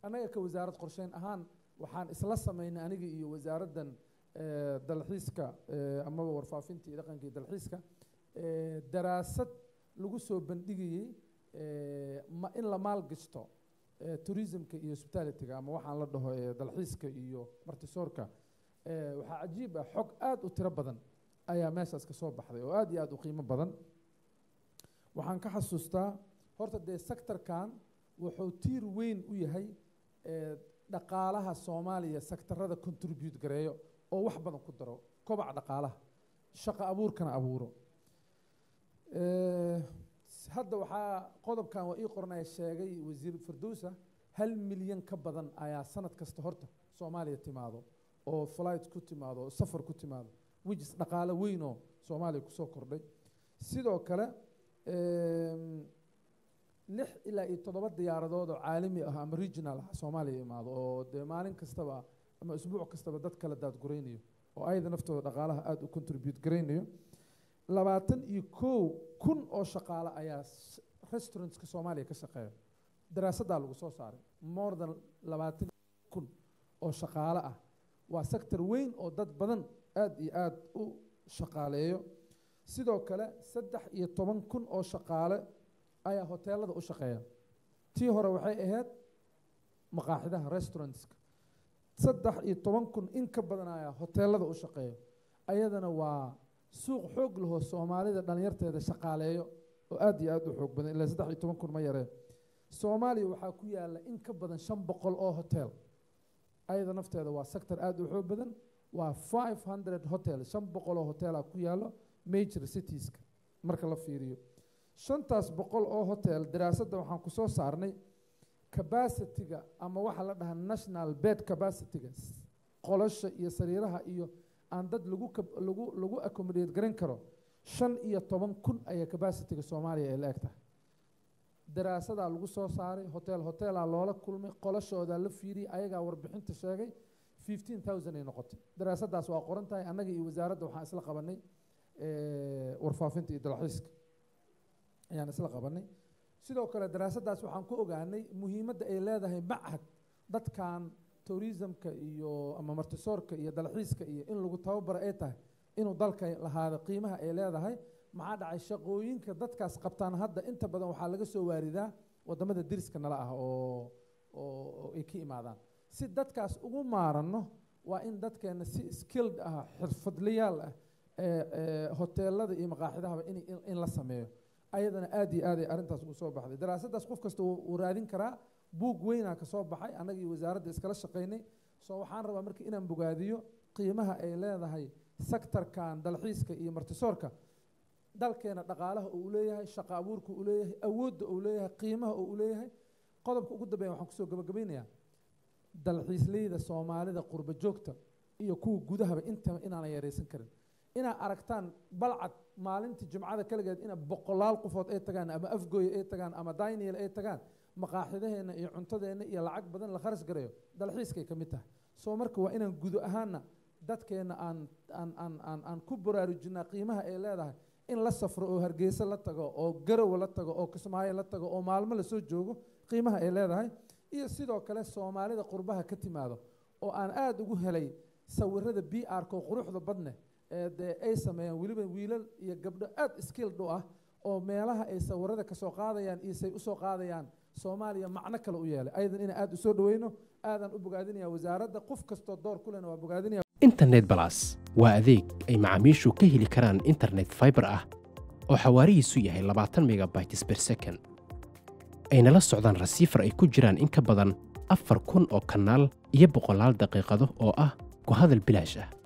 annaga ka wasaarad qorsheyn ahaan waxaan isla samaynay aniga iyo wasaaraddan eh, dalxiiska eh, amaba warfaafinta iyo dhaqanka iyo dalxiiska eh, daraasad lagu soo bandhigayey eh, ma in la maalgashto eh, tourismka iyo hospitalityga ama waxaan la dhaho eh, dalxiiska iyo martisoorka eh, waxaa cajiib ah xog aad u tiro badan ayaa meeshaas ka soo baxday oo aad iyo aad u qiimo badan waxaan ka xasuustaa horta dee sectorkan wuxuu tiir weyn u yahay eh, dhaqaalaha soomaaliya sektarada contribute gareeyo oo wax badan ku daro kobaca dhaqaalaha shaqo abuurkana abuuro Eh, s- hadda waxaa qodobkan waa ii qornaya sheegay wasiir firdowsa hal milyan ka badan ayaa sanad kasta horta soomaaliya timaado oo flight ku timaado oo safar ku timaado wijis dhaqaale weyn oo soomaaliya kusoo kordhay sidoo kale em, lix ilaa iyo toddoba diyaaradood oo caalami ah ama regional ah soomaaliya imaado oo dee maalin kastaba ama isbuuc kastaba dad kala daadguraynayo oo ayada naftooda dhaqaalaha aada u contribute garaynayo labaatan iyo kow kun oo shaqaale ayaa s- restaurantska soomaaliya ka shaqeeya daraasaddaa lagu soo saaray more than labaatan kun oo shaqaale ah waa sector weyn oo dad badan aad iyo aad u shaqaaleeyo sidoo kale saddex iyo toban kun oo shaqaale ayaa hoteelada u shaqeeya tii hore waxay ahayd maqaaxidaha restaurantska saddex iyo toban kun in ka badan ayaa hoteelada u shaqeeya ayadana waa suuq xoog lahoo soomaalida dhalinyarteeda shaqaaleeyo oo aad iyo aad u xoog badan ilaa saddex iyo toban kun ma yareen soomaaliya waxaa ku yaala in ka badan shan boqol oo hotel ayada nafteeda waa sector aad u xoog badan waa five hundred hotel shan boqol oo hotelaa ku yaalo major citieska marka la fiiriyo shantaas boqol oo hotel daraasadda waxaan ku soo saarnay capacityga ama waxaa la dhahaa national bed capacityga s- qolasha iyo sariiraha iyo aan dad lagu kab- lagu lagu accommodate garan karo shan iyo toban kun ayaa capacityga soomaaliya ay la eg tahay daraasadaa lagu soo saaray hotel hotelaa loola kulmay qolashoodaa la fiiriyey ayagaa warbixinta sheegay fifteen thousand ay noqotay daraasaddaas waa qoran tahay annaga iyo wasaaradda waxaan isla qabanay eh, warfaafinta iyo dalxiiska ayaan isla qabanay sidoo kale daraasaddaas waxaan ku ogaanay muhiimadda ay leedahay machad dadkan tourismka iyo ama martisoorka iyo dalxiiska iyo in lagu tababaro ay tahay inuu dalka lahaado qiimaha ay leedahay maxaa dhacay shaqooyinka dadkaas qabtaan hadda inta badan waxaa laga soo waaridaa wadamada deriska nala ah oo oo oo ay ka imaadaan si dadkaas ugu maaranno waa in dadkeena si skilled ah xirfadlayaal ah ee ee hoteelada iyo maqaaxidahaba in in la sameeyo ayadana aad iyo aad ay arrintaas ugu soo baxday daraasaddaas qof kasta wuu wuu raadin karaa buug weynaa ka soo baxay annaga iyo wasaaradda iskala shaqaynay soo waxaan rabaa marka inaan bogaadiyo qiimaha ay leedahay sektarkan dalxiiska iyo martisoorka dalkeena dhaqaalaha uu leeyahay shaqo abuurka uu leeyahay awoodda uu leeyahay qiimaha uu leeyahay qodobka ugu dambeeya waxaan kusoo gabagabaynayaa dalxiisleyda soomaalida qurba joogta iyo kuwa gudahaba intaba inaanan yaraysan karin inaad aragtaan balcad maalintii jumcada kaligeed ina boqolaal qofood ay tagaan ama afgooy ay tagaan ama daniel ay tagaan maqaaxidaheenna iyo cuntadeenna iyo lacag badan la kharash garayo dalxiiskay ka mid tahay soo marka waa inaan gudo ahaana dadkeenna aan aan aan aan aan ku baraarujinaa qiimaha ay leedahay in la safro oo hargeysa la tago oo garowe la tago oo kismaayo la tago oo maalmo lasoo joogo qiimaha ay leedahay iyo sidoo kale soomaalida qurbaha ka timaado oo aan aada ugu helay sawirada b r-ka oo quruxda badne ee dee ay sameeyaan weliba wiilal iyo gabdho aada skilled u ah oo meelaha ay sawirada kasoo qaadayaan iyo say usoo qaadayaan soomaaliya macno kale u yeelay ayadan inaan aada usoo dhaweyno aadaan u bogaadinaya wasaaradda qof kastoo door ku lena waa bogaadinaya internet balas waa adeeg ay macaamiishu ka heli karaan internet fiber ah oo xawaarihiisu yahay labaatan megabytes per second ayna la socdaan rasiifar ay ku jiraan in ka badan afar kun oo kanaal iyo boqolaal daqiiqado oo ah ku hadal bilaash ah